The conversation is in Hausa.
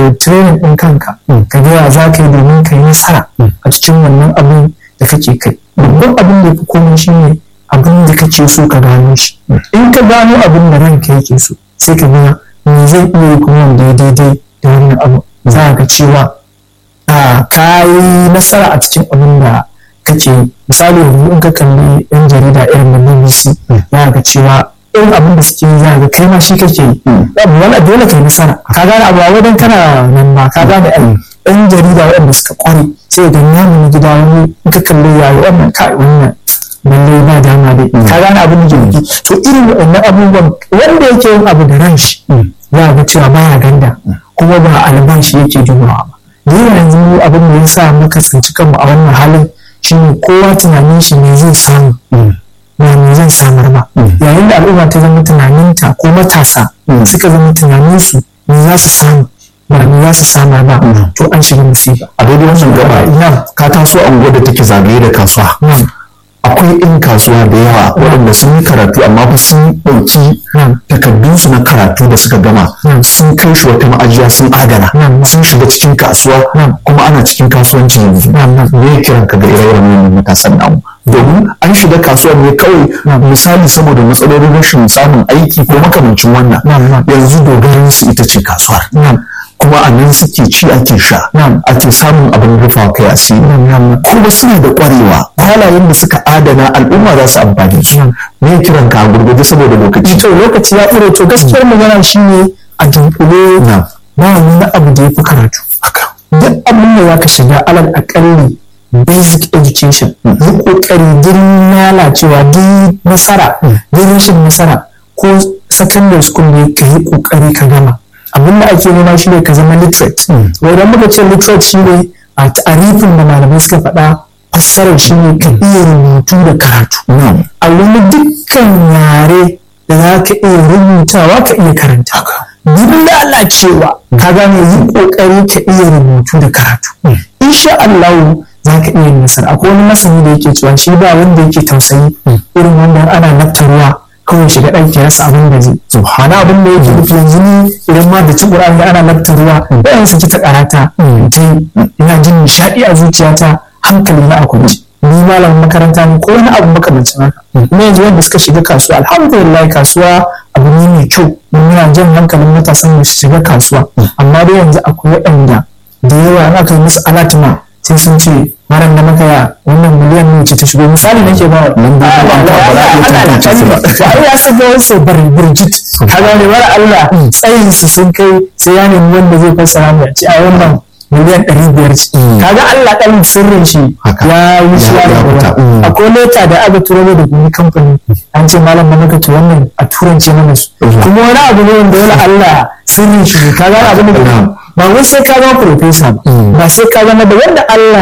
training ɗin kanka ka ga za ka yi domin ka yi nasara a cikin wannan abin da kake kai babban abin da ya fi komai shine abin da kake so ka gano shi in ka gano abin da ranka yake so sai ka ga me zai iya yi kuma wanda ya daidai da wannan abu za ka cewa ka yi nasara a cikin abin da kake misali yanzu in ka kalli yan jarida irin na BBC za ka cewa irin abin da suke yi za ga kai ma shi kake yi wani dole kai nasara ka gane abu a wajen kana nan ba ka gane ai yan jarida waɗanda suka kware sai ga namu na gida wani in ka kalli yayi wannan kai wannan lalle ba dama dai ka gane abin da ke to irin waɗannan abubuwan wanda yake yin abu da ran shi za ga cewa baya ganda kuma ba albashi yake jumawa ba da yawa yanzu abin da ya sa muka tsinci kanmu a wannan halin shine kowa tunanin shi ne zai samu ba me zan samar ba yayin da al'umma ta zama tunaninta ko matasa suka zama tunaninsu me za su samu ba me za su samar ba to an shiga musiba a daidai wannan gaba ina ka taso anguwa da take zagaye da kasuwa akwai 'yan kasuwa da yawa waɗanda sun yi karatu amma fa sun ɗauki takardunsu na karatu da suka gama sun kai shi wata ma'ajiya sun adana sun shiga cikin kasuwa kuma ana cikin kasuwanci yanzu me kiran ka ga ire-iren wannan matasan namu domin an shiga kasuwar ne kawai misali saboda matsalolin rashin samun aiki ko makamancin wannan yanzu dogarin su ita ce kasuwar kuma a nan suke ci ake sha ake samun abin rufa kai asiri kuma suna da kwarewa halayen da suka adana al'umma za su amfani su me kiran ka gurgurde saboda lokaci to lokaci ya ƙure to gaskiyar magana shine a dunkule ba wani abu da ya fi karatu duk abin da za ka shiga alal akalli basic education yi kokari din lalacewa din nasara din rashin nasara ko secondary school ne ka yi kokari ka gama abin da ake nema shi ne ka zama literate idan muka ce literate shi ne a tarifin da malamai suka faɗa fassarar shi ne ka iya rubutu da karatu a wani dukkan yare da za ka iya rubutawa ka iya karanta duk lalacewa ka gane yi kokari ka iya rubutu da karatu insha Allah za ka iya nasara akwai wani masani da yake cewa shi ba wanda yake tausayi irin wanda ana naftarwa kawai shiga ɗan ke rasa abin da zai subhana abin da yake nufi yanzu ni idan ma da ci ƙur'ani ana naftarwa bayan saki ta karata ina jin nishaɗi a zuciyata hankali na a kwance ni malamin makaranta ne ko wani abu makamancin haka kuma yanzu wanda suka shiga kasuwa alhamdulillah kasuwa abu ne mai kyau muna jan hankalin matasan mu su shiga kasuwa amma dai yanzu akwai waɗanda da yawa in aka yi musu alatima sai sun ce maran da maka ya wannan miliyan ne ce ta shigo misali nake ba nan da ba ya saka wasu burjit ka gane mara Allah tsayin su sun kai sai ya nemi wanda zai fassara mu ce a wannan miliyan ɗari biyar ce kaga Allah ɗan sirrin shi ya yi shi ya rubuta akwai leta da aka turo da gumi kamfani an ce malam da maka to wannan a turance mana su kuma wani abu ne wanda wani Allah sirrin shi kaga abin da ba wai sai ka zama profesa ba ba sai ka zama da wanda Allah